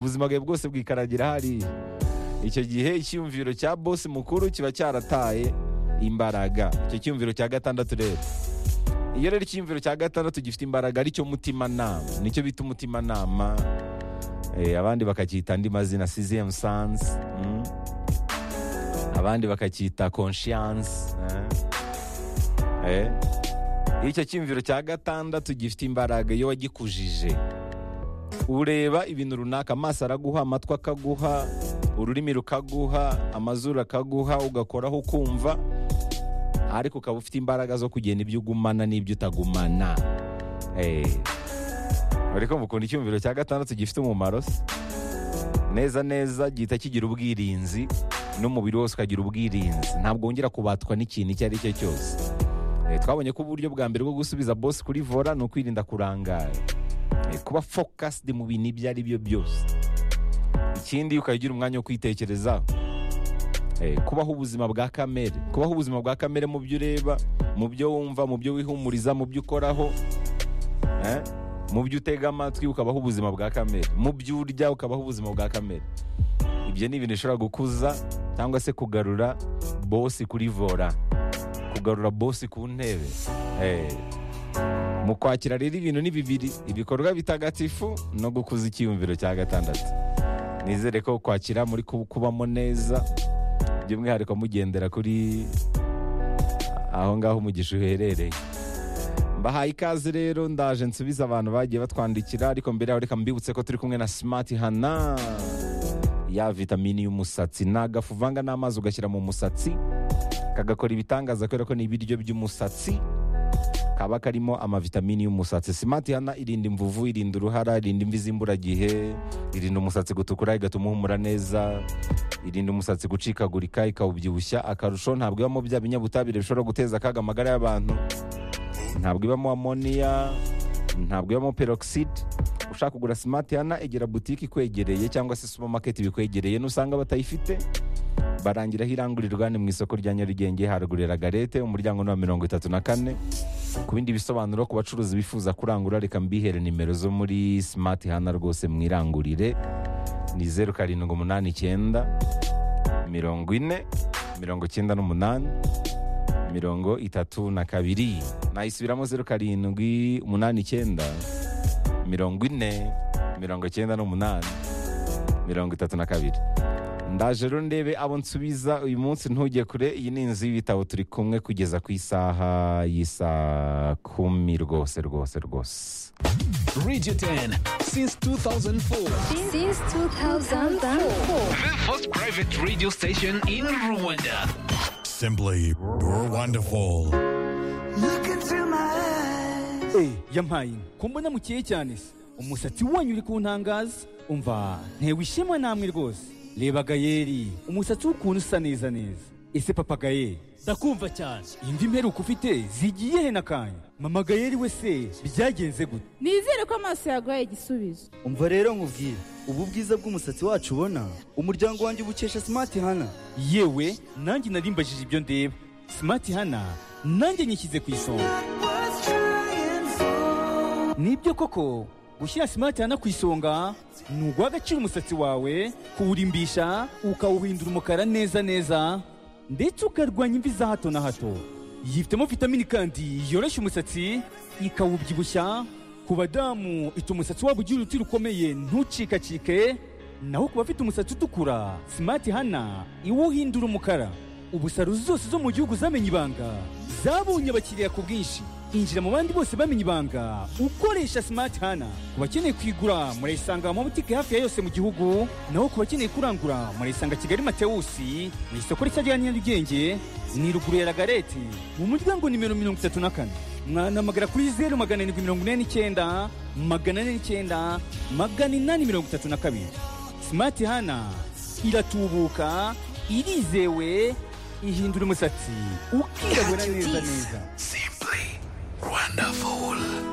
ubuzima bwawe bwose bwikaragira hariya icyo gihe icyumviro cya bosi mukuru kiba cyarataye imbaraga icyo cyumviro cya gatandatu rero iyo rero icyumviro cya gatandatu gifite imbaraga aricyo mutimanama nicyo bita umutimanama eh, abandi bakacyita andi mazina siziyemu sansi mm. abandi bakacyita konshiyansi eh. eh. iyo icyo cyumviro cya gatandatu gifite imbaraga iyo wagikujije ureba ibintu runaka amaso araguha amatwi akaguha ururimi rukaguha amazuru akaguha ugakoraho ukumva ariko ukaba ufite imbaraga zo kugena ibyo ugumana n'ibyo utagumana Eh. ariko mukunda icyumviro cya gatandatu gifite umumaro se? neza neza gihita kigira ubwirinzi n'umubiri wose ukagira ubwirinzi ntabwo wongera kubatwa n'ikintu icyo ari cyo cyose Eh, twabonye ko uburyo bwa mbere bwo gusubiza bosi kuri vora ni ukwirinda kurangara Eh, kuba focused mu bintu ibyo ari byo byose ikindi ukagira umwanya wo kwitekerezaho Eh, kubaho ubuzima bwa kamere kubaho ubuzima bwa kamere mu byo ureba mu byo wumva mu byo wihumuriza mu byo ukoraho eh, mu byo utega amatwi ukabaho ubuzima bwa kamere mu byo urya ukabaho ubuzima bwa kamere ibyo ni ibintu bishobora gukuza cyangwa se kugarura bosi kuri vora kugarura bosi ku ntebe Eh, mu kwakira rero ibintu ni bibiri ibikorwa bitagatifu no gukuza icyiyumviro cya gatandatu nizere ko kwakira muri ku- kubamo neza by'umwihariko mugendera kuri aho ngaho umugisha uherereye mbahaye ikaze rero ndaje nsubize abantu bagiye batwandikira ariko mbere yaho reka mbibutse ko turi kumwe na simati hana ya vitamini y'umusatsi ni agafu uvanga n'amazi ugashyira mu musatsi kagakora ibitangaza kubera ko ni ibiryo by'umusatsi kaba karimo amavitamini y'umusatsi simati hana irinda imvuvu irinda uruhara irinda imvi z'imburagihe irinda umusatsi gutukura igatuma uhumura neza irinda umusatsi gucikagurika ikawubyibushya akarusho ntabwo ibamo bya binyabutabire bishobora guteza akaga amagara y'abantu ntabwo ibamo amoniya ntabwo ibamo peroxide ushaka kugura simati hana egera butike ikwegereye cyangwa se supamaketi bikwegereye nusanga batayifite barangiraho irangurirwa ni mu isoko rya nyarugenge harugurira garete umuryango ni wa mirongo itatu na kane ku bindi bisobanuro ku bacuruzi bifuza kurangura reka mbihere nimero zo muri simati hana rwose mwirangurire ni zeru karindwi umunani icyenda mirongo ine mirongo icyenda n'umunani mirongo itatu na kabiri nayisubiramo zeru karindwi umunani icyenda mirongo ine mirongo icyenda n'umunani mirongo itatu na kabiri ndaje rero ndebe abo nsubiza uyu munsi ntujye kure iyi ni inzu y'ibitabo turi kumwe kugeza ku isaha y'isaa kumi rwose rwose rwose Radio 10 since 2004. Since 2004. The first private radio station in Rwanda. Simply, you're wonderful. Eh, yampaye inka. ko mbona mukeye cyane se umusatsi wanyu uri kuntangaza umva ntewe ishema namwe rwose reba gayeri umusatsi w'ukuntu usa neza neza ese papa gayeri ndakumva cyane indi mperuka ufite zigiye he nakanya mama gayeri we se byagenze gute nizere ko amaso yaguhaye igisubizo umva rero nkubwire ubu bwiza bw'umusatsi wacu ubona umuryango wanjye ubukesha simati hana yewe nanjye nari mbajije ibyo ndeba simati hana nanjye nyishyize ku isonga nibyo koko gushyira simati hana ku isonga ni uguha agaciro umusatsi wawe kuwurimbisha ukawuhindura umukara neza neza ndetse ukarwanya imvi za hato na hato yifitemo vitamini kandi yoroshya umusatsi ikawubyibushya ku badamu ituma umusatsi wabo ugira uruti rukomeye ntucikacike naho ku bafite umusatsi utukura simati hana iwuhindura umukara ubusaro zose zo mu gihugu zamenye ibanga zabonye abakiriya ku bwinshi injira mu bandi bose bamenye ibanga ukoresha simati hana ku bakeneye kuyigura murayisanga mu mabutike hafi ya yose mu gihugu naho ku bakeneye kurangura murayisanga kigali matewusi mu isoko rishya rya nyarugenge ni ruguru ya lagareti mu muryango nimero mirongo itatu na kane mwanamagara kuri zeru magana arindwi mirongo ine n'icyenda magana ane n'icyenda magana inani mirongo itatu na kabiri simati hana iratubuka irizewe ihindura umusatsi ukirabura neza neza Simply wonderful.